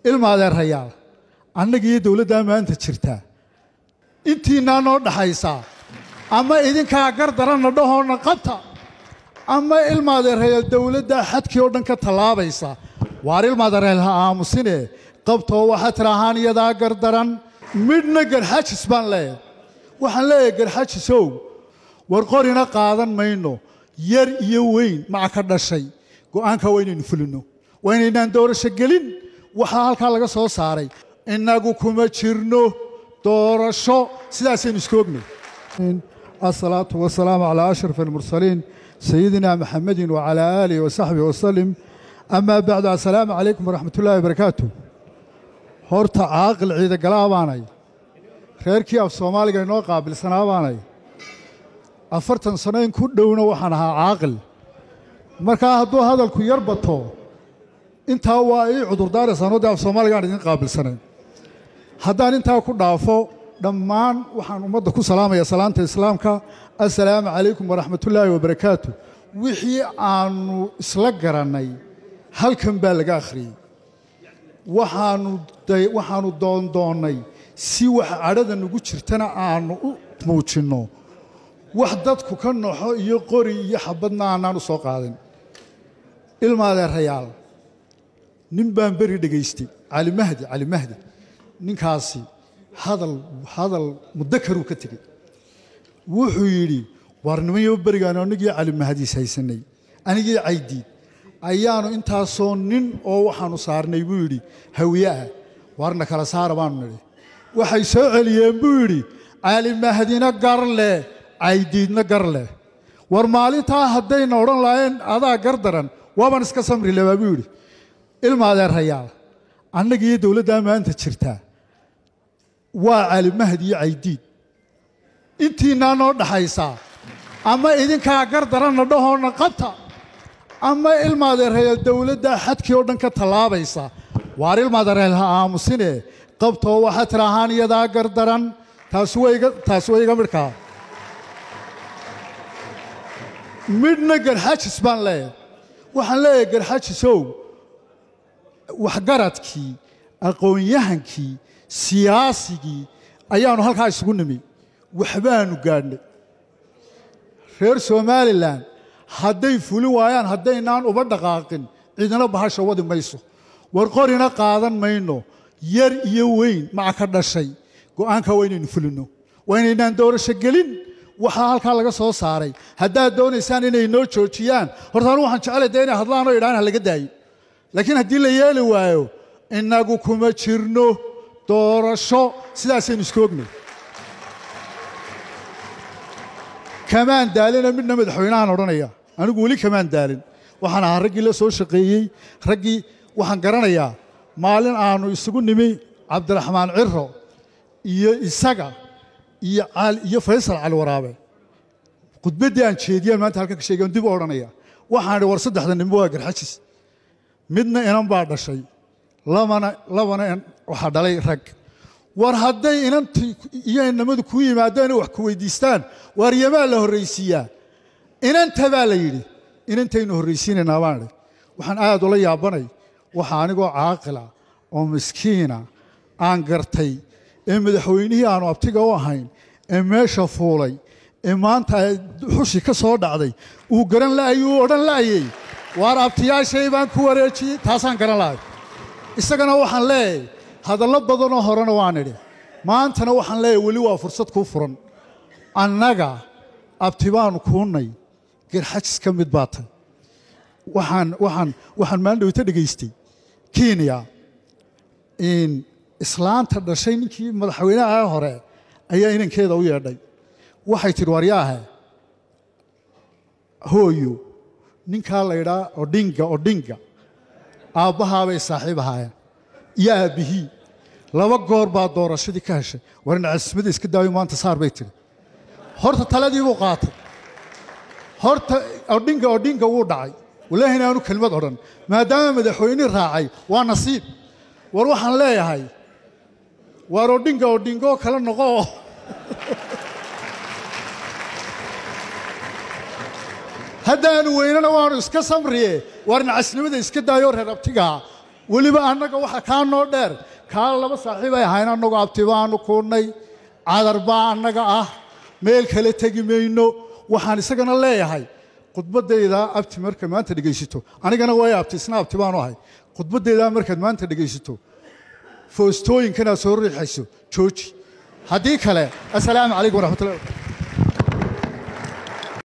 ilma adeerayaal annagiiyo dowladdaa maanta jirtaa intiinaa noo dhaxaysaa ama idinkaa gar daranna dhahoonna qabta ama ilma adeerayaal dowladdaa xadkii oo dhan ka tallaabaysa waar ilma adeerayaal ha aamusine qabtoo waxaa tidhaahaan iyadaa gar daran midhna garxajis baan leeyahay waxaan leeyahay garxajisow war qorina qaadan mayno yar iyo weyn maca ka dhashay go'aanka waa inaynu fulinno waa inaynaan doorasho gelin waxaa halkaa laga soo saaray innagu kuma jirno doorasho sidaasaynu iska ognay asalaatu wasalaamu calaa ashraf almursaliin sayidina maxamedin wacalaa aalihi wasaxbihi wasalim amaa bacdu assalaamu calaykum waraxmat ullahi wabarakaatu horta caaqil ciidagalaa baanay reerkii af soomaaliga inoo qaabilsanaa baanay afartan sano in ku dhowna waxaan ahaa caaqil markaa hadduu hadalku yar bato intaa waa ii cudurdaaraysaanoo dee af soomaaligaan idin qaabilsanayn haddaan intaa ku dhaafo dhammaan waxaan ummadda ku salaamaya salaanta islaamka assalaamu calaykum waraxmatullaahi wabarakaatu wixii aannu isla garannay halkan baa laga akhriyey waxaanu waxaannu doondoonnay si wax cadhada nagu jirtana aannu u muujinno wax dadku ka noxo iyo qori iyo xabadna aanaan u soo qaadin ilma adeerayaal nin baan beri dhegaystay cali mahdi cali mahdi ninkaasi hadal hadal mudakaruu ka tegey wuxuu yidhi waar nimanyo berigaanu anigii cali mahdiis haysanay anigii caydiid ayaanu intaasoo nin oo waxaanu saarnay buu yidhi hawiye ah waarna kala saara baanu nidhi waxay soo celiyeen buu yidhi cali mahdina gar leh caydiidna gar leh war maalintaa haddayna odhan lahayn adaa gar daran waabaan iska samri labaa buu yidhi ilma adeerayaal annagiiyo dowladdaa maanta jirtaa waa cali mahdi iyo caydiid intiinaa noo dhaxaysaa ama idinkaa gar daranna dhahoonna qabta ama ilma adeerayaal dowladdaa xadkii oo dhan ka tallaabaysa waar ilma adeerayaal ha aamusine qabtoo waxaa tidhaahaan iyadaa gar daran taasi waa iga midhkaa midhna garxajis baan leeyahay waxaan leeyahay garxajisow waxgaradkii aqoon-yahankii siyaasigii ayaannu halkaa isugu nimi waxbaanu gaadhnay reer somalilan hadday fulin waayaan haddaynaan uba dhaqaaqin cidina bahasha wadi mayso war qorina qaadan mayno yar iyo weyn maca ka dhashay go'aanka waa inaynu fulinno waa inaynaan doorasho gelin waxaa halkaa laga soo saaray haddaad doonaysaan inay noo joojiyaan horta anu waxaan jeclay dee inay hadlaanoo idhaan ha laga daayo laakiin haddii la yeeli waayo innagu kuma jirno doorasho sidaasaynu iska ognay kamaan daalina midna madaxweynahaan odhanaya anigu weli kamaan daalin waxaan ahaa raggii la soo shaqeeyey raggii waxaan garanayaa maalin aannu isugu nimi cabdiraxmaan ciro iyo isaga iyo iyo faysal cali waraabe khudbaddii aan jeediyaan maanta halka ka sheegaan dib u odhanaya waxaan idhi war saddexda ninba waa garxajis midna inan baa dhashay labana labana waxaa dhalay rag war hadday inantii iyo inamadu kuu yimaadaan wax ku weydiistaan waar yamaa la horraysiiyaa inanta baa la yidhi inantaynu horraysiinaynaa baan idhi waxaan aad ula yaabanay waxa anigoo caaqila oo miskiina aan gartay ee madaxweynihii aanu abtiga u ahayn ee meesha fuulay ee maanta xushi ka soo dhacday uu garan la'ayay uu odhan la'ayey waar abtiyaashay baan ku wareejiyey taasaan garan la'ay isagana waxaan leeyahay hadallo badanoo horena waan idhi maantana waxaan leeyahay weli waa fursad kuu furan annaga abti baanu kuunnay garxajis ka mid baa tay waxaan waxaan waxaan maalin dhawita dhegaystay kenya in islaanta dhashay ninkii madaxweynaha hore ayaa inankeeda u yeedhay waxay tidhi waryaahe hooyo ninkaa la ydhaa odhinga odhinga aabbahaabay saaxiib ahaayeen iyo aabbihii laba goor baa doorashadii ka heshay war nacasmada iska daayo maanta saar bay tidhi horta taladii buu qaatay horta odhinga odhinga wuu dhacay wallaahi inaanu kelmad odhan maadaama madaxweyne raacay waa nasiib war waxaan leeyahay waar odhinga odhingoo kale noqoo haddaanu weynana waanu iska samriye waar nacasnimada iska daayoo reer abtigaa weliba annaga waxa kaa noo dheer kaa laba saaxiib ay ahayn annagu abti baanu kuunnay cadar baa annaga ah meel kale tegi mayno waxaan isagana leeyahay khudbaddayda abti marka maanta dhegaysato anigana way abti isna abti baanu ahay khudbaddaydaa markaad maanta dhegaysato foostooyinkanaad soo riixayso jooji haddii kale assalaamu calaykum waraxmatullahi